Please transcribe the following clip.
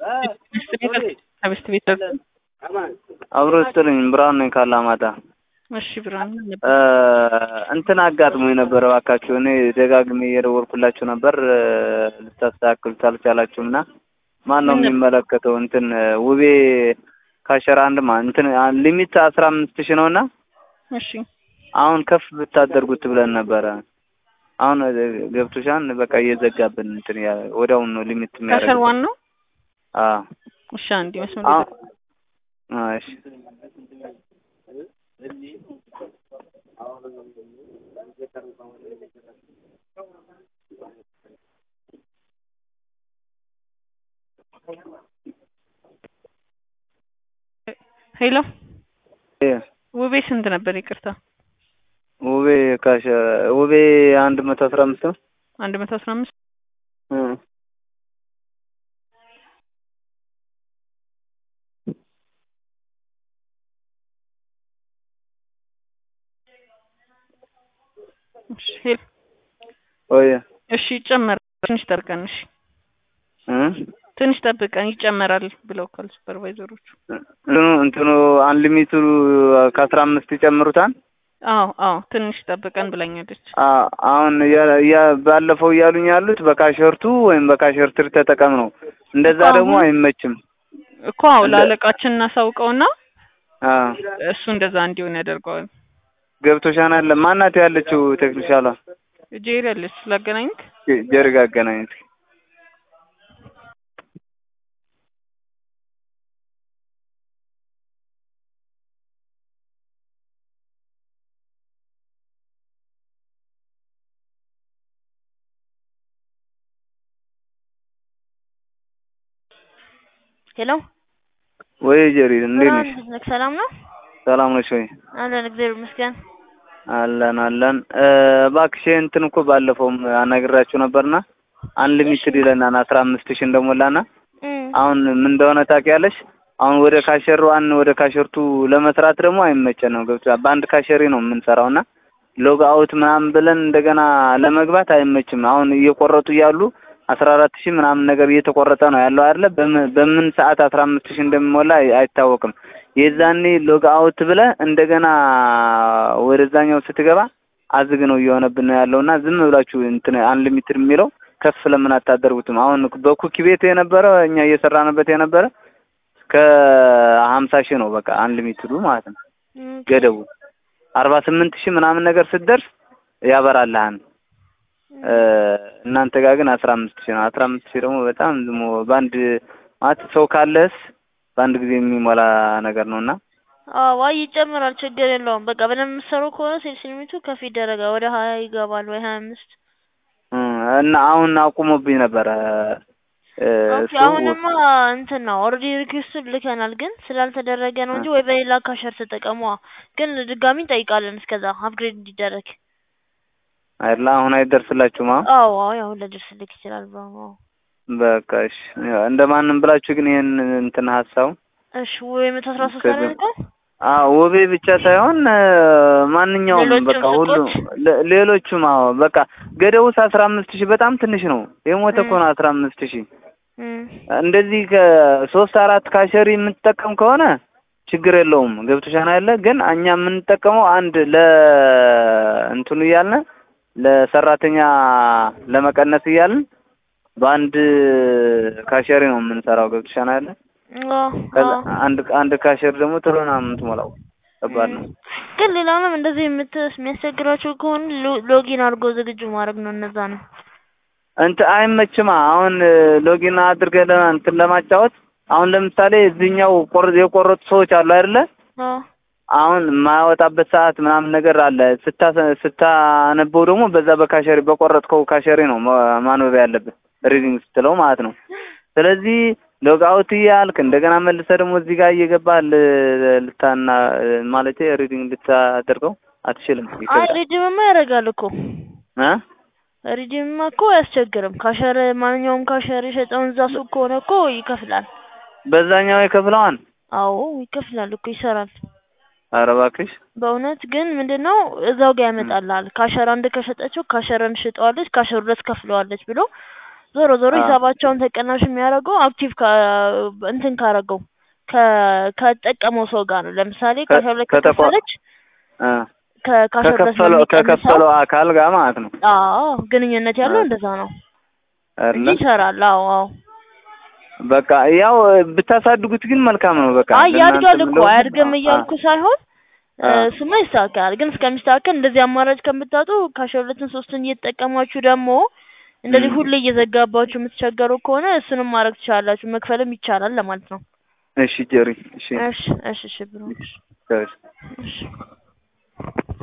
ከበስት ቤት አብሮ ስጥልኝ ብርሃኑ ነኝ ካላማጣ። እሺ ብርሃኑ እንትን አጋጥሞኝ ነበር። እባካችሁ እኔ ደጋግሜ እየደወልኩላችሁ ነበር ልታስተካክሉት አልቻላችሁም እና ማን ነው የሚመለከተው? እንትን ውቤ ካሸራ አንድ ማ እንትን ሊሚት አስራ አምስት ሺህ ነው እና እሺ አሁን ከፍ ብታደርጉት ብለን ነበረ። አሁን ገብቶሻን በቃ እየዘጋብን እንትን ያ ወዲያውኑ ነው ሊሚት ካሸር የሚያደርግ ዋን ነው። አዎ እሺ አንድ መስመር አዎ አዎ እሺ ሄሎ እ ውቤ ስንት ነበር? ይቅርታ ውቤ ካሸ ውቤ አንድ መቶ አስራ አምስት ነው አንድ መቶ አስራ አምስት እ እሺ ሄሎ ወይ እሺ ይጨመራል። ትንሽ ጠብቀን እሺ እ ትንሽ ጠብቀን ይጨመራል ብለውካል ሱፐርቫይዘሮቹ። እንትኑ እንትኑ አንሊሚቱ ከአስራ አምስት ይጨምሩታል። አዎ አዎ ትንሽ ጠብቀን ብላኛለች። አ- አሁን ያ- ያ- ባለፈው እያሉኝ ያሉት በካሸርቱ ወይም በካሸርትር ተጠቀም ነው። እንደዛ እኮ ደግሞ አሁን- አይመችም። እኮ አዎ ለአለቃችን እናሳውቀውና አ እሱ እንደዛ እንዲሆን ያደርገዋል። ገብቶሻል አለ ማናት ያለችው ቴክኒሻሏ ጄሪ አለች ስላገናኝክ ጀርጋ አገናኝት ሄሎ ወይ ጀሪ እንዴት ነሽ? ብርሃን ነክ ሰላም ነው ሰላም ነሽ ወይ? አለን እግዚአብሔር ይመስገን አለን አለን። እ እባክሽ እንትን እኮ ባለፈውም አናግራችሁ ነበርና አንሊሚትድ ይለናል አስራ አምስት ሺህ እንደሞላና እም፣ አሁን ምን እንደሆነ ታውቂያለሽ? አሁን ወደ ካሸር ዋን ወደ ካሸርቱ ለመስራት ደግሞ አይመቸንም። ገብቶሻል? በአንድ ካሸሪ ነው የምንሰራው እና ሎግ አውት ምናምን ብለን እንደገና ለመግባት አይመችም። አሁን እየቆረጡ እያሉ አስራ አራት ሺህ ምናምን ነገር እየተቆረጠ ነው ያለው አይደለ? በምን በምን ሰዓት አስራ አምስት ሺህ እንደሚሞላ አይ- አይታወቅም። የዛኔ ሎግ አውት ብለህ እንደገና ወደዛኛው ስትገባ አዝግ ነው እየሆነብን ነው ያለው እና ዝም ብላችሁ እንትን አንሊሚትድ የሚለው ከፍ ለምን አታደርጉትም? አሁን በኩኪ ቤት የነበረ እኛ እየሰራንበት የነበረ ከሀምሳ ሺህ ነው በቃ አንሊሚትዱ ማለት ነው እም፣ ገደቡ አርባ ስምንት ሺህ ምናምን ነገር ስትደርስ ያበራልሃል። እ እናንተ ጋር ግን አስራ አምስት ሺህ ነው። አስራ አምስት ሺህ ደግሞ በጣም ዝሞ በአንድ ማለት ሰው ካለስ በአንድ ጊዜ የሚሞላ ነገር ነው እና አዎ አይ ይጨምራል፣ ችግር የለውም። በቃ በደንብ የምትሰሩ ከሆነ ሴልስ ሊሚቱ ከፍ ይደረጋል፣ ወደ ሀያ ይገባል ወይ ሀያ አምስት እ እና አሁን አቁሞብኝ ነበረ እ ኦኬ እሱ አሁንማ እንትን ነው ኦልሬዲ ሪኩዌስት ልከናል፣ ግን ስላልተደረገ ነው እንጂ ወይ በሌላ ካሸር ተጠቀሙ። ግን ድጋሚ እንጠይቃለን እስከዛ አፕግሬድ እንዲደረግ። አይደለ አሁን አይደርስላችሁም። አሁን አዎ አዎ ያው ለድርስ ልክ ይችላል ብሎ አዎ። በቃ እሺ እንደማንም ብላችሁ ግን ይሄን እንትን ሀሳቡ እሺ ወይ መቶ አስራ ሶስት ከዚህ- አደረገው አዎ ውቤ ብቻ ሳይሆን እ ማንኛውም ሌሎችም በቃ ሁሉ ሱቆች? ለ- ሌሎቹም አዎ በቃ ገደቡስ አስራ አምስት ሺህ በጣም ትንሽ ነው። የሞተ እኮ እም። ነው አስራ አምስት ሺህ እም፣ እንደዚህ ከሶስት አራት ካሸሪ የምትጠቀም ከሆነ ችግር የለውም። ገብቶሻል አይደለ? ግን እኛ የምንጠቀመው አንድ ለ እንትኑ እያልን ለሰራተኛ ለመቀነስ እያልን በአንድ ካሸሪ ነው የምንሰራው። ገብቶሻል አይደለ? አዎ ከዛ አዎ አንድ አንድ ካሸሪ ደግሞ ቶሎ ነው የምትሞላው። ከባድ ነው። ግን ሌላውንም እንደዚህ የምት የሚያስቸግራቸው ከሆኑ ሎ- ሎጊን አድርጎ ዝግጁ ማድረግ ነው። እነዛ ነው እንትን አይመችማ። አሁን ሎጊን አድርገህ ለ- እንትን ለማጫወት አሁን ለምሳሌ እዚህኛው ቆር የቆረጡ ሰዎች አሉ አይደለ? አዎ አሁን የማያወጣበት ሰዓት ምናምን ነገር አለ። ስታ ስታነበው ደግሞ በዛ በካሸሪ በቆረጥከው ካሸሪ ነው ማ- ማንበብ ያለብህ ሪዲንግ ስትለው ማለት ነው። ስለዚህ ሎግ አውት እያልክ እንደገና መልሰህ ደግሞ እዚህ ጋር እየገባህ ል- ልታና ማለት ሪዲንግ ልታደርገው አትችልም። አይ ይከብዳል ሪዲምማ ያደርጋል እኮ እ ሪዲምማ እኮ አያስቸግርም። ካሸር ማንኛውም ካሸር የሸጠውን እዛ ሱቅ ከሆነ እኮ ይከፍላል። በዛኛው የከፍለዋን አዎ ይከፍላል እኮ ይሰራል። ኧረ እባክሽ በእውነት ግን ምንድን ነው እዛው ጋር ያመጣልሃል። ካሸር አንድ ከሸጠችው ካሸር አንድ ሽጠዋለች፣ ካሸር ሁለት ከፍለዋለች ብሎ ዞሮ ዞሮ አዎ። ሂሳባቸውን ተቀናሽ የሚያደርገው አክቲቭ እንትን ካረገው ከ- ከተጠቀመው ሰው ጋር ነው። ለምሳሌ ከ- ከአስራ ሁለት ከተቋ- ከከፈለች አ ከካሸር ድረስ ነው ከከፈለው የሚቀንሰው። ከከፈለው አካል ጋር ማለት ነው አዎ ግንኙነት ያለው አ እንደዛ ነው እንጂ አይደለ? ይሰራል። አዎ አዎ። በቃ ያው ብታሳድጉት ግን መልካም ነው። በቃ አይ ለእናንተ ያድጋል እኮ የምለው አያድግም አ እያልኩ ሳይሆን አ እ፣ እሱማ ይስተካከላል። ግን እስከሚስተካከል እንደዚህ አማራጭ ከምታጡ ከአስራ ሁለትን ሶስትን እየተጠቀማችሁ ደግሞ እንደዚህ እም። ሁሌ እየዘጋባችሁ የምትቸገሩ ከሆነ እሱንም ማድረግ ትችላላችሁ። መክፈልም ይቻላል ለማለት ነው። እሺ ጀሪ እሺ እሺ እሺ እሺ ብሮ እሺ። እሺ